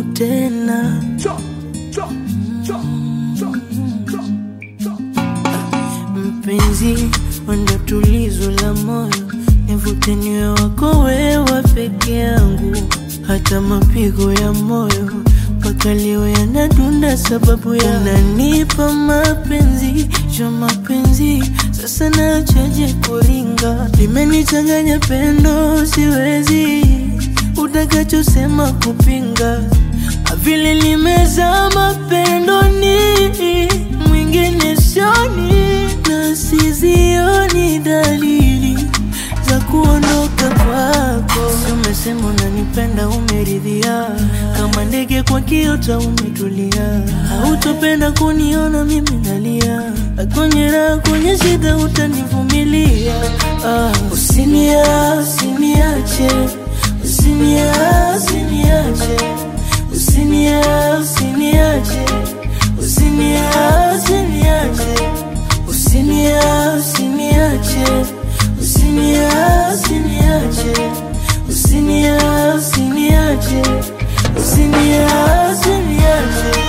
tena. Mpenzi, wendo tulizo la moyo, nivute niwe wako wewe peke yangu, hata mapigo ya moyo mpaka leo yanadunda sababu ya unanipa mapenzi jo mapenzi, sasa nachaje kuringa, limenichanganya pendo, siwezi utakachosema kupinga, vile limezama pendoni, mwingine sioni na sizioni dalili za kuondoka kwako. Si umesema unanipenda, umeridhia kama ndege kwa kiota, umetulia, hautopenda kuniona mimi nalia, kwenye raha, kwenye shida utanivumilia. Ah, usinia, usiniache, usinia, usiniache, usinia, usiniache, usinia, usiniache, usinia, usiniache, usinia, usiniache, usinia, usiniache, usinia, usiniache.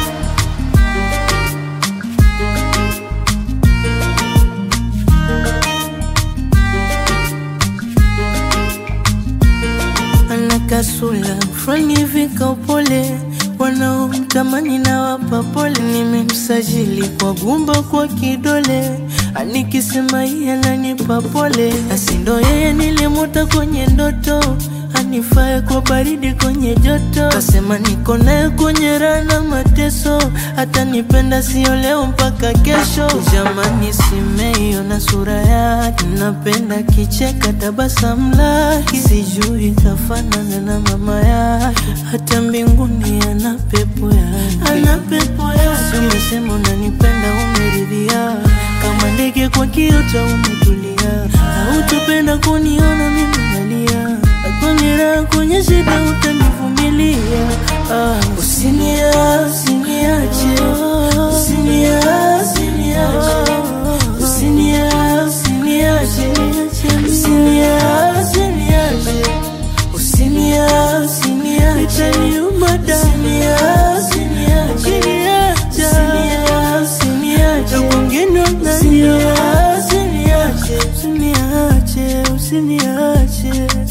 ana kasula fulani hivi ka upole, wanaomtamani na wapa pole. Nimemsajili kwa gumba kwa kidole, anikisema yeye ananipa pole, asindo yeye nilimuta kwenye ndoto anifae kwa baridi kwenye joto, kasema niko naye kwenye raha na mateso, hata nipenda sio leo mpaka kesho. Jamani, simeiona sura yake, napenda kicheka, tabasamu lake, sijui kafanana na mama yake, hata mbinguni ana pepo yake, ana pepo yake. Si umesema unanipenda, umeridhia kama ndege kwa kiota, umetulia, hautopenda kuniona mimi nalia kwenye raha, kwenye shida utanivumilia. Ah, usinia, usiniache, usinia, usiniache, usinia, usiniache, usinia, usiniache, usinia, usiniache, itaniuma damu, usinia, usiniache, usinia, usiniache, kwingine usinia, usiniache, usiniache, usiniache